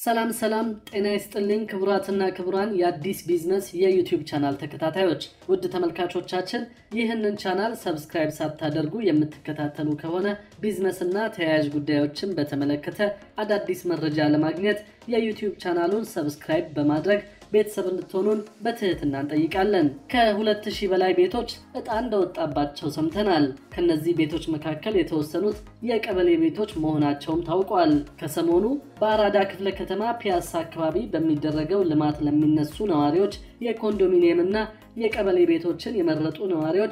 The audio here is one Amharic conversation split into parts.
ሰላም ሰላም፣ ጤና ይስጥልኝ ክቡራትና ክቡራን የአዲስ ቢዝነስ የዩቲዩብ ቻናል ተከታታዮች፣ ውድ ተመልካቾቻችን ይህንን ቻናል ሰብስክራይብ ሳታደርጉ የምትከታተሉ ከሆነ ቢዝነስና ተያያዥ ጉዳዮችን በተመለከተ አዳዲስ መረጃ ለማግኘት የዩቲዩብ ቻናሉን ሰብስክራይብ በማድረግ ቤተሰብ እንድትሆኑን በትህትና እንጠይቃለን። ከሁለት ሺህ በላይ ቤቶች ዕጣ እንደወጣባቸው ሰምተናል። ከነዚህ ቤቶች መካከል የተወሰኑት የቀበሌ ቤቶች መሆናቸውም ታውቋል። ከሰሞኑ በአራዳ ክፍለ ከተማ ፒያሳ አካባቢ በሚደረገው ልማት ለሚነሱ ነዋሪዎች የኮንዶሚኒየም እና የቀበሌ ቤቶችን የመረጡ ነዋሪዎች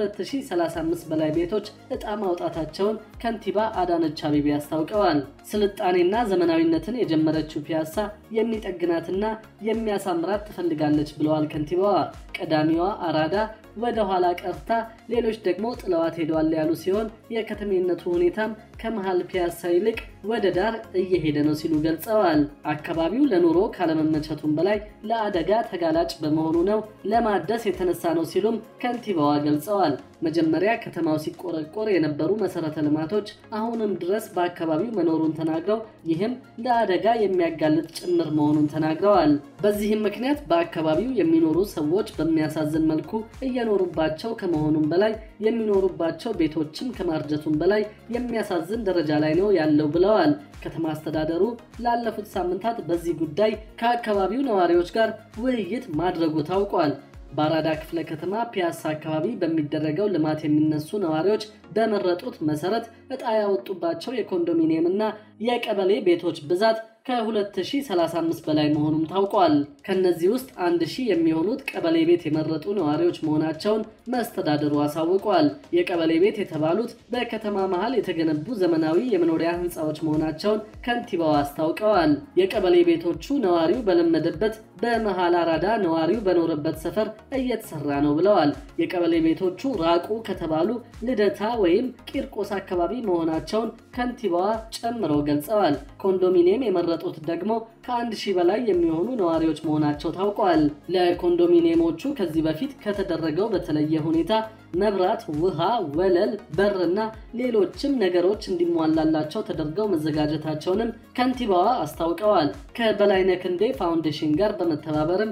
ከ2035 በላይ ቤቶች ዕጣ ማውጣታቸውን ከንቲባ አዳነች አቤቤ አስታውቀዋል። ስልጣኔና ዘመናዊነትን የጀመረችው ፒያሳ የሚጠግናትና የሚያሳምራት ትፈልጋለች ብለዋል ከንቲባዋ። ቀዳሚዋ አራዳ ወደ ኋላ ቀርታ ሌሎች ደግሞ ጥለዋት ሄደዋል ያሉ ሲሆን የከተሜነቱ ሁኔታም ከመሃል ፒያሳ ይልቅ ወደ ዳር እየሄደ ነው ሲሉ ገልጸዋል። አካባቢው ለኑሮ ካለመመቸቱም በላይ ለአደጋ ተጋላጭ በመሆኑ ነው ለማደስ የተነሳ ነው ሲሉም ከንቲባዋ ገልጸዋል። መጀመሪያ ከተማው ሲቆረቆር የነበሩ መሰረተ ልማቶች አሁንም ድረስ በአካባቢው መኖሩን ተናግረው ይህም ለአደጋ የሚያጋልጥ ጭምር መሆኑን ተናግረዋል። በዚህም ምክንያት በአካባቢው የሚኖሩ ሰዎች በሚያሳዝን መልኩ እየኖሩባቸው ከመሆኑም በላይ የሚኖሩባቸው ቤቶችም ከማርጀቱም በላይ የሚያሳዝን ደረጃ ላይ ነው ያለው ብለዋል። ከተማ አስተዳደሩ ላለፉት ሳምንታት በዚህ ጉዳይ ከአካባቢው ነዋሪዎች ጋር ውይይት ማድረጉ ታውቋል። በአራዳ ክፍለ ከተማ ፒያሳ አካባቢ በሚደረገው ልማት የሚነሱ ነዋሪዎች በመረጡት መሰረት ዕጣ ያወጡባቸው የኮንዶሚኒየም እና የቀበሌ ቤቶች ብዛት ከ2035 በላይ መሆኑም ታውቋል። ከነዚህ ውስጥ አንድ ሺህ የሚሆኑት ቀበሌ ቤት የመረጡ ነዋሪዎች መሆናቸውን መስተዳድሩ አሳውቋል። የቀበሌ ቤት የተባሉት በከተማ መሃል የተገነቡ ዘመናዊ የመኖሪያ ሕንፃዎች መሆናቸውን ከንቲባው አስታውቀዋል። የቀበሌ ቤቶቹ ነዋሪው በለመደበት በመሃል አራዳ ነዋሪው በኖረበት ሰፈር እየተሰራ ነው ብለዋል። የቀበሌ ቤቶቹ ራቁ ከተባሉ ልደታ ወይም ቂርቆስ አካባቢ መሆናቸውን ከንቲባዋ ጨምረው ገልጸዋል። ኮንዶሚኒየም የመረጡት ደግሞ ከአንድ ሺህ በላይ የሚሆኑ ነዋሪዎች መሆናቸው ታውቋል። ለኮንዶሚኒየሞቹ ከዚህ በፊት ከተደረገው በተለየ ሁኔታ መብራት፣ ውሃ፣ ወለል፣ በርና ሌሎችም ነገሮች እንዲሟላላቸው ተደርገው መዘጋጀታቸውንም ከንቲባዋ አስታውቀዋል። ከበላይነህ ክንዴ ፋውንዴሽን ጋር በመተባበርም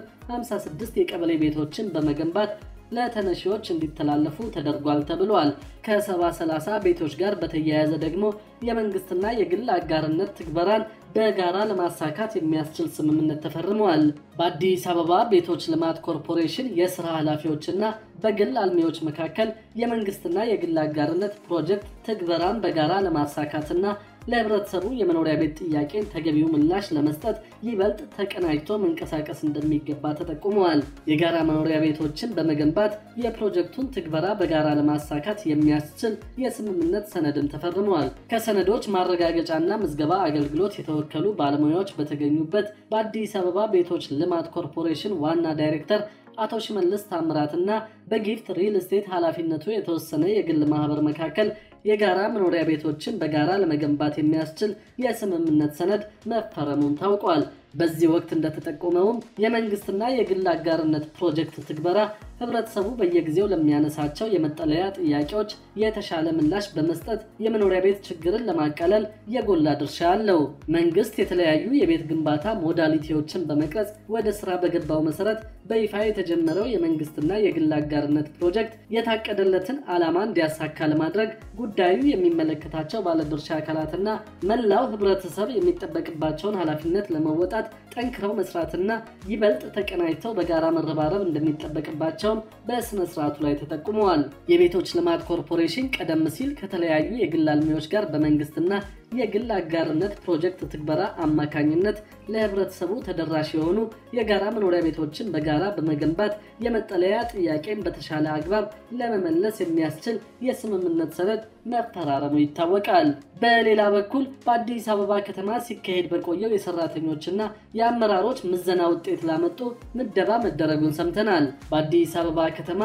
56 የቀበሌ ቤቶችን በመገንባት ለተነሺዎች እንዲተላለፉ ተደርጓል ተብሏል። ከሰባ ሰላሳ ቤቶች ጋር በተያያዘ ደግሞ የመንግስትና የግል አጋርነት ትግበራን በጋራ ለማሳካት የሚያስችል ስምምነት ተፈርመዋል። በአዲስ አበባ ቤቶች ልማት ኮርፖሬሽን የስራ ኃላፊዎችና በግል አልሚዎች መካከል የመንግስትና የግል አጋርነት ፕሮጀክት ትግበራን በጋራ ለማሳካትና ለህብረተሰቡ የመኖሪያ ቤት ጥያቄን ተገቢው ምላሽ ለመስጠት ይበልጥ ተቀናጅቶ መንቀሳቀስ እንደሚገባ ተጠቁመዋል። የጋራ መኖሪያ ቤቶችን በመገንባት የፕሮጀክቱን ትግበራ በጋራ ለማሳካት የሚያስችል የስምምነት ሰነድም ተፈርመዋል። ከሰነዶች ማረጋገጫና ምዝገባ አገልግሎት የተወከሉ ባለሙያዎች በተገኙበት በአዲስ አበባ ቤቶች ልማት ኮርፖሬሽን ዋና ዳይሬክተር አቶ ሽመልስ ታምራትና በጊፍት ሪል ስቴት ኃላፊነቱ የተወሰነ የግል ማህበር መካከል የጋራ መኖሪያ ቤቶችን በጋራ ለመገንባት የሚያስችል የስምምነት ሰነድ መፈረሙን ታውቋል። በዚህ ወቅት እንደተጠቆመውም የመንግስትና የግል አጋርነት ፕሮጀክት ትግበራ ህብረተሰቡ በየጊዜው ለሚያነሳቸው የመጠለያ ጥያቄዎች የተሻለ ምላሽ በመስጠት የመኖሪያ ቤት ችግርን ለማቃለል የጎላ ድርሻ አለው። መንግስት የተለያዩ የቤት ግንባታ ሞዳሊቲዎችን በመቅረጽ ወደ ስራ በገባው መሰረት በይፋ የተጀመረው የመንግስትና የግል አጋርነት ፕሮጀክት የታቀደለትን ዓላማ እንዲያሳካ ለማድረግ ጉዳዩ የሚመለከታቸው ባለድርሻ አካላትና መላው ህብረተሰብ የሚጠበቅባቸውን ኃላፊነት ለመወጣት ጠንክረው መስራትና ይበልጥ ተቀናጅተው በጋራ መረባረብ እንደሚጠበቅባቸው በስነ ስርዓቱ ላይ ተጠቁመዋል። የቤቶች ልማት ኮርፖሬሽን ቀደም ሲል ከተለያዩ የግል አልሚዎች ጋር በመንግስትና የግል አጋርነት ፕሮጀክት ትግበራ አማካኝነት ለህብረተሰቡ ተደራሽ የሆኑ የጋራ መኖሪያ ቤቶችን በጋራ በመገንባት የመጠለያ ጥያቄን በተሻለ አግባብ ለመመለስ የሚያስችል የስምምነት ሰነድ መፈራረሙ ይታወቃል። በሌላ በኩል በአዲስ አበባ ከተማ ሲካሄድ በቆየው የሰራተኞችና የአመራሮች ምዘና ውጤት ላመጡ ምደባ መደረጉን ሰምተናል። በአዲስ አበባ ከተማ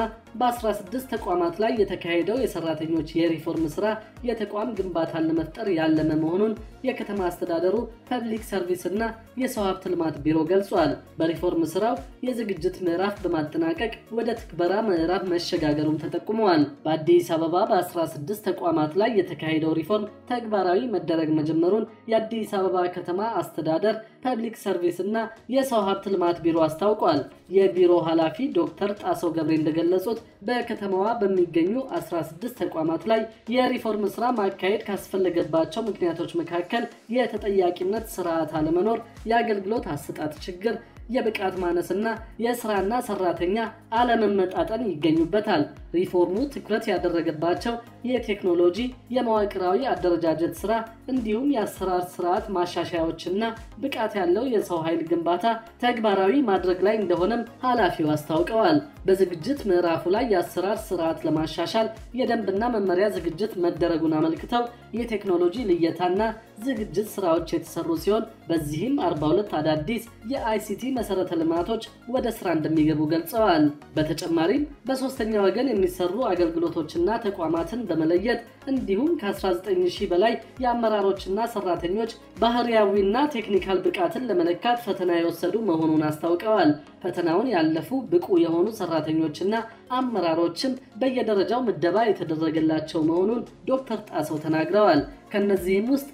በ16 ተቋማት ላይ የተካሄደው የሰራተኞች የሪፎርም ስራ የተቋም ግንባታን ለመፍጠር ያለመ መሆኑን የከተማ አስተዳደሩ ፐብሊክ ሰርቪስ እና የሰው ሀብት ልማት ቢሮ ገልጿል። በሪፎርም ስራው የዝግጅት ምዕራፍ በማጠናቀቅ ወደ ትግበራ ምዕራፍ መሸጋገሩም ተጠቁመዋል። በአዲስ አበባ በ16 ተቋማት ላይ የተካሄደው ሪፎርም ተግባራዊ መደረግ መጀመሩን የአዲስ አበባ ከተማ አስተዳደር ፐብሊክ ሰርቪስ እና የሰው ሀብት ልማት ቢሮ አስታውቋል። የቢሮ ኃላፊ ዶክተር ጣሰው ገብሬ እንደገለጹት በከተማዋ በሚገኙ 16 ተቋማት ላይ የሪፎርም ስራ ማካሄድ ካስፈለገባቸው ምክንያቶች መካከል የተጠያቂነት ስርዓት አለመኖር፣ የአገልግሎት አሰጣጥ ችግር የብቃት ማነስና የስራና ሰራተኛ አለመመጣጠን ይገኙበታል። ሪፎርሙ ትኩረት ያደረገባቸው የቴክኖሎጂ፣ የመዋቅራዊ አደረጃጀት ስራ እንዲሁም የአሰራር ስርዓት ማሻሻያዎችና ብቃት ያለው የሰው ኃይል ግንባታ ተግባራዊ ማድረግ ላይ እንደሆነም ኃላፊው አስታውቀዋል። በዝግጅት ምዕራፉ ላይ የአሰራር ስርዓት ለማሻሻል የደንብና መመሪያ ዝግጅት መደረጉን አመልክተው የቴክኖሎጂ ልየታና ዝግጅት ስራዎች የተሰሩ ሲሆን በዚህም 42 አዳዲስ የአይሲቲ መሰረተ ልማቶች ወደ ስራ እንደሚገቡ ገልጸዋል። በተጨማሪም በሶስተኛ ወገን የሚሰሩ አገልግሎቶችና ተቋማትን በመለየት እንዲሁም ከ19000 በላይ የአመራሮችና ሰራተኞች ባህሪያዊና ቴክኒካል ብቃትን ለመለካት ፈተና የወሰዱ መሆኑን አስታውቀዋል። ፈተናውን ያለፉ ብቁ የሆኑ ሰራተኞችና አመራሮችም በየደረጃው ምደባ የተደረገላቸው መሆኑን ዶክተር ጣሰው ተናግረዋል። ከነዚህም ውስጥ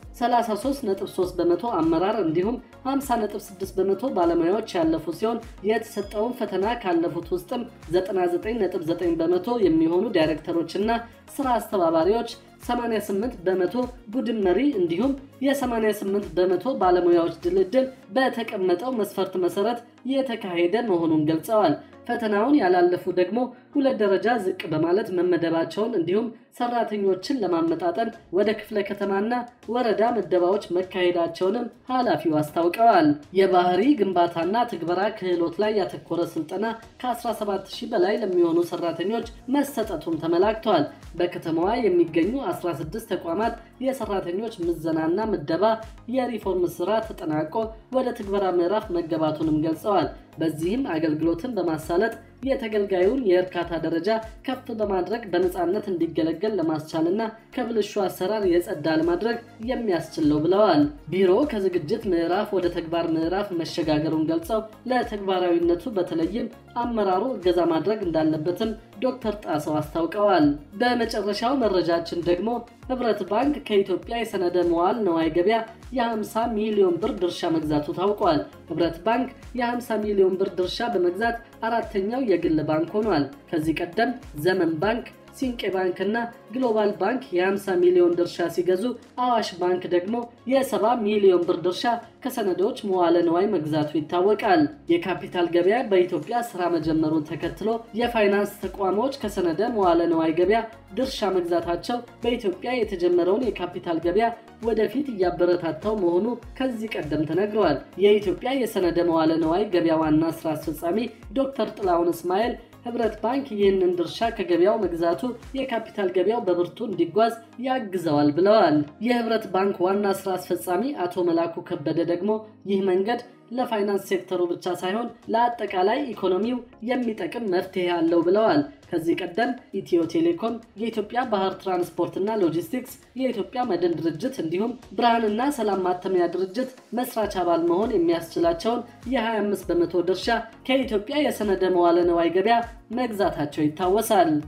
33.3 በመቶ አመራር እንዲሁም 50.6 በመቶ ባለሙያዎች ያለፉ ሲሆን የተሰጠውን ፈተና ካለፉት ውስጥም 99.9 በመቶ የሚሆኑ ዳይሬክተሮችና ስራ አስተባባሪዎች 88 በመቶ ቡድን መሪ እንዲሁም የ88 በመቶ ባለሙያዎች ድልድል በተቀመጠው መስፈርት መሰረት የተካሄደ መሆኑን ገልጸዋል። ፈተናውን ያላለፉ ደግሞ ሁለት ደረጃ ዝቅ በማለት መመደባቸውን እንዲሁም ሰራተኞችን ለማመጣጠን ወደ ክፍለ ከተማና ወረዳ ምደባዎች መካሄዳቸውንም ኃላፊው አስታውቀዋል። የባህሪ ግንባታና ትግበራ ክህሎት ላይ ያተኮረ ስልጠና ከ17000 በላይ ለሚሆኑ ሰራተኞች መሰጠቱም ተመላክቷል። በከተማዋ የሚገኙ 16 ተቋማት የሰራተኞች ምዘናና ምደባ የሪፎርም ስራ ተጠናቆ ወደ ትግበራ ምዕራፍ መገባቱንም ገልጸዋል። በዚህም አገልግሎትን በማሳለጥ የተገልጋዩን የእርካታ ደረጃ ከፍ በማድረግ በነፃነት እንዲገለገል ለማስቻልና ከብልሹ አሰራር የጸዳ ለማድረግ የሚያስችል ነው ብለዋል። ቢሮ ከዝግጅት ምዕራፍ ወደ ተግባር ምዕራፍ መሸጋገሩን ገልጸው ለተግባራዊነቱ በተለይም አመራሩ እገዛ ማድረግ እንዳለበትም ዶክተር ጣሰው አስታውቀዋል። በመጨረሻው መረጃችን ደግሞ ህብረት ባንክ ከኢትዮጵያ የሰነደ መዋል ነዋይ ገበያ የ50 ሚሊዮን ብር ድርሻ መግዛቱ ታውቋል። ህብረት ባንክ የ50 ሚሊዮን ብር ድርሻ በመግዛት አራተኛው የግል ባንክ ሆኗል። ከዚህ ቀደም ዘመን ባንክ ሲንቄ ባንክ እና ግሎባል ባንክ የ50 ሚሊዮን ድርሻ ሲገዙ አዋሽ ባንክ ደግሞ የ70 ሚሊዮን ብር ድርሻ ከሰነዶች መዋለ ንዋይ መግዛቱ ይታወቃል። የካፒታል ገበያ በኢትዮጵያ ስራ መጀመሩን ተከትሎ የፋይናንስ ተቋሞች ከሰነደ መዋለ ንዋይ ገበያ ድርሻ መግዛታቸው በኢትዮጵያ የተጀመረውን የካፒታል ገበያ ወደፊት እያበረታታው መሆኑ ከዚህ ቀደም ተነግረዋል። የኢትዮጵያ የሰነደ መዋለ ንዋይ ገበያ ዋና ስራ አስፈጻሚ ዶክተር ጥላሁን እስማኤል ህብረት ባንክ ይህንን ድርሻ ከገበያው መግዛቱ የካፒታል ገበያው በብርቱ እንዲጓዝ ያግዘዋል ብለዋል። የህብረት ባንክ ዋና ስራ አስፈጻሚ አቶ መላኩ ከበደ ደግሞ ይህ መንገድ ለፋይናንስ ሴክተሩ ብቻ ሳይሆን ለአጠቃላይ ኢኮኖሚው የሚጠቅም መፍትሄ አለው ብለዋል። ከዚህ ቀደም ኢትዮ ቴሌኮም፣ የኢትዮጵያ ባህር ትራንስፖርትና ሎጂስቲክስ፣ የኢትዮጵያ መድን ድርጅት እንዲሁም ብርሃንና ሰላም ማተሚያ ድርጅት መስራች አባል መሆን የሚያስችላቸውን የ25 በመቶ ድርሻ ከኢትዮጵያ የሰነደ መዋለ ነዋይ ገበያ መግዛታቸው ይታወሳል።